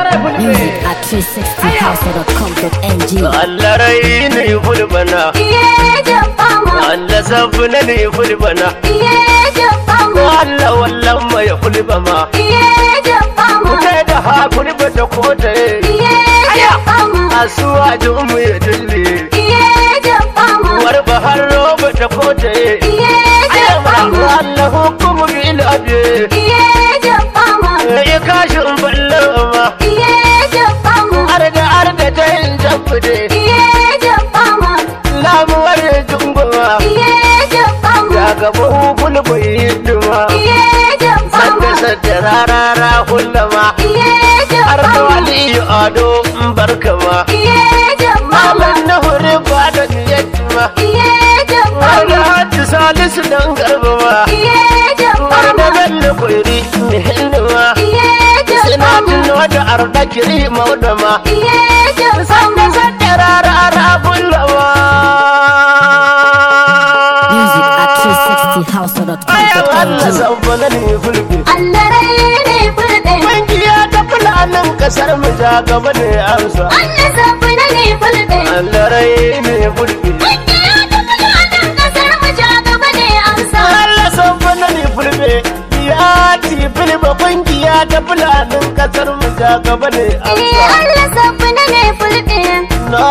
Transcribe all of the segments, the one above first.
Music at 360house.com.ng. Allah rai ne fulbana Allah sabu na ne fulbana Allah wallan mai fulbama Kuta da ha fulba ta kota Asuwa jumu ya dille War bahar roba ta kota Allah hukumu bil abi Ya kashin ballama Arda arda ta yin tabbade Lamuwar junguma Ya gaba hukun bai yi duma Sadda sadda rarara kullama Har da waliyu ado barkama Malam na huri ba da niyyatuma Har da hajji salisu dan garbama Har da bello kwairi mihinduma Sina tuno da arda kiri maudama Sadda sadda rarara Music at kullama Ayan Allah 360house.com.ng. sabbana ne fulbi Allah rai ne fulɗe, Kungiya ta fulanin kasar mu ja gaba ne amsa Allah sabu na ne fulɗe. Allah rai ne fulbi Kungiya ta fulanin ƙasar mu ja gaba ne amsa. Allah sabbana ne fulbe ya ci fulbe kungiya ta fulanin kasar mu ja gaba ne Eh, amsa Allah sabu na ne fulɗe. Na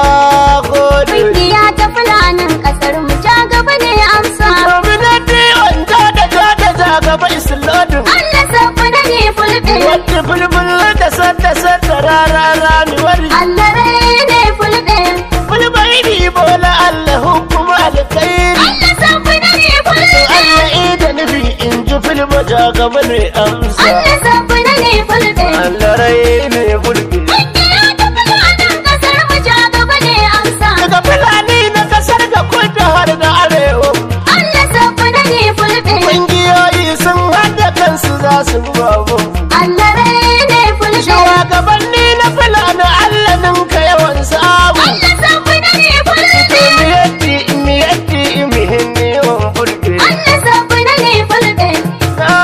gode Kungiya ta fulanin ƙasar mu ja gaba ne amsa. Gwamnati wanda da ja da ja gaba islodin Allah sabu na ne fulɗe. Wadda fulbul da sadda sadda rara rani wari Allah rai ne fulɗe. Fulbai bi bola Allah hukuma alkhairi Allah sabu na ne fulɗe. Allah ida nufi in ji filma ja gaba ne amsa Allah sabu na ne fulɗe. Allah rai ne fulbi Kungiya ta fulanin ƙasar mu ja gaba ne amsa. Daga fulani na kasar ga kudu har da arewa Allah sabu na ne fulɗe. Ƙungiyoyi sun haɗa kansu za su babu Allah rai ne fulɗe. Shugabanni na fulani Allah ninka yawan samu Allah sabu na ne fulɗe. Miyatti miyatti mihinni yawan fulbi Allah sabu na ne fulɗe. Na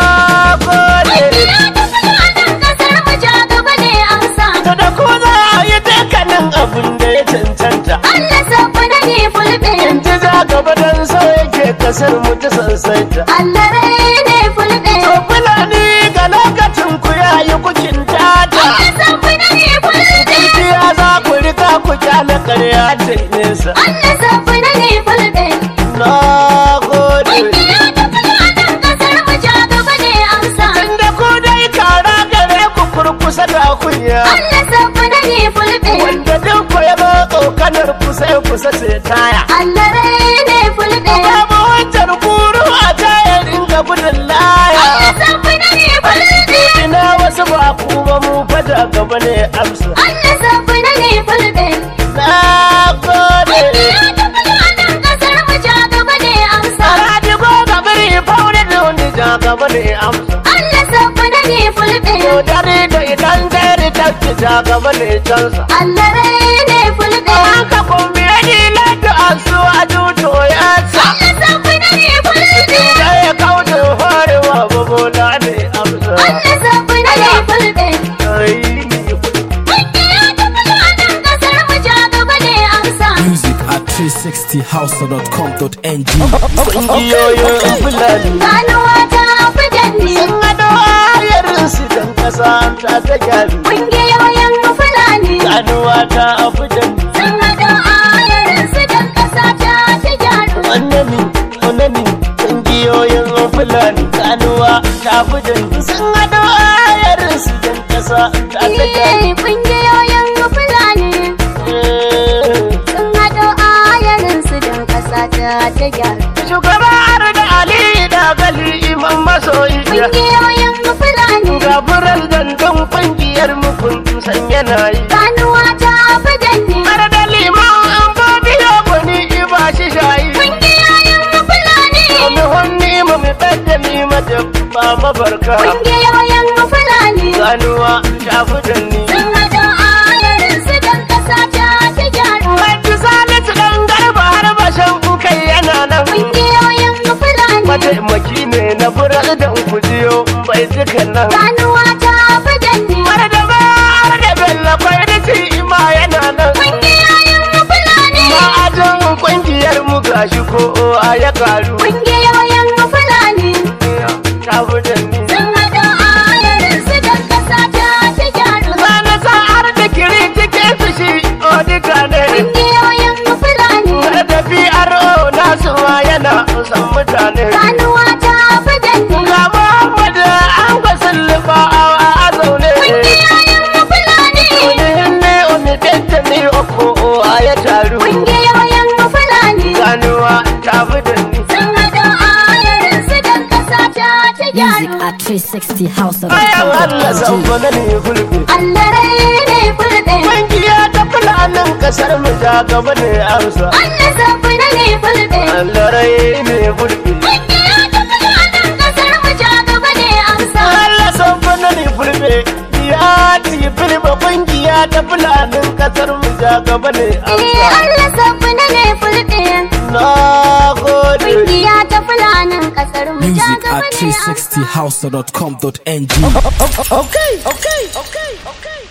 gode Ya tafi nan ƙasar mu ja gaba ne amsa. To da ko za a yi dukkanin abin da ya cancanta Allah sabu na ne fulɗe. In ji za gaba don so yake kasar mu ta sansaita Allah rai ne fulɗe. To fulani ga lokacin ku yayi kukin tata Allah sabu na ne fulɗe. Gaskiya za ku rika ku kyale ƙarya ta nesa Allah sabu na ne fulɗe. Na gode Ya tafi nan ƙasar mu ja gaba ne amsa. Tunda ku dai kara gare ku kurkusa da kunya Allah sabu na ne fulɗe. Wanda duk ku ya zo tsokanar kusa ya kusa sai taya Allah rai ne fulɗe. Babu wancan guru a tayar inga gudun laya Allah sabu na ne fulɗe. Ina wasu ba ku ba mu fada gaba ne amsa Allah sabu na ne fulɗe. Na gode Ya tafi nan ƙasar mu ja gaba ne amsa. Saradi ko gabiri faune da wani ja gaba ne amsa Allah sabu na ne fulɗe. Yau dare da idan dare ta ci ja gaba ne cansa Allah rai ne fulɗe. Haka kuma ya ji lati a su a juto ya sa Allah sabu na ne fulɗe. Da ya kauce farewa babola ne amsa Allah sabu na ne fulɗe. Ai, Ya tafi nan ƙasar mu ja gaba ne amsa. Music at 360house.com.ng. Kungiyoyin Fulani Ganuwa ta fi danni. sun gado ayarinsu don kasa ta ta gyaru Ƙungiyoyin Fulani. ganuwa ta abudan Sun haɗa ayarinsu don ƙasa ta ta gyaru. annani annani kungiyoyin fulani ganuwa ta abudan sun gado ayarinsu don kasa ta ta gyaru Iye, Ƙungiyoyin Fulani. Sun haɗo ayarinsu don ƙasa ta ta gyaru. shugaba da ali da gali imam masoyi Ƙungiyoyin Fulani. ga furar dandon kungiyar mu kun san yana yi Ganuwa ta fi danni. har da liman an ba biyo gwani ba shi shayi Ƙungiyoyin Fulani. Wani hannu ma mai ɗaga ni mata ba mabarka Ƙungiyoyin Fulani. ganuwa shafi da ni. Sun haɗo ayarinsu don ƙasa ta ta gyaru. Wani salisu ɗan garba har bashan kai yana nan. Ƙungiyoyin Fulani. Mataimaki ne na furar da kujiyo bai duka nan. Ganuwa ta fi danni. Har da ba har da gashi ko a ya karu Ƙungiyoyin Fulani ta fi da ni sun haɗo ayarinsu don ƙasa ta ta gyaru. Sana sa'ar da kiri cikin su shi odika ne Ƙungiyoyin Fulani da PRO nasu ma yana san mutane ganuwa ta fi danne. ga Muhammad an ga sullufa a zaune Ƙungiyoyin Fulani Unihin ne unitanta ne oko a ya taru Ƙungiyoyin Fulani ganuwa ta fi da ni sun haɗo ayarinsu don ƙasa ta ta Music gyaru. at 360 House of Bayan Allah G. zamfana ne fulbe Allah rai ne fulɓe. Kungiya ta fulanin kasar mu ta gaba ne amsa Allah zafi na ne fulɓe. Allah rai ne fulbe Ƙungiya ta fulanin ƙasar mu ja gaba ne amsa. Allah zamfana ne fulbe ya ci filba kungiya ta fulanin kasar mu ta gaba ne Eh, amsa Allah zafi na ne fulɓe. Na gode Ƙungiya ta fulanin ƙasar mu ja Music gaba at ne amsa. 360house.com.ng. Okay, okay, okay, okay.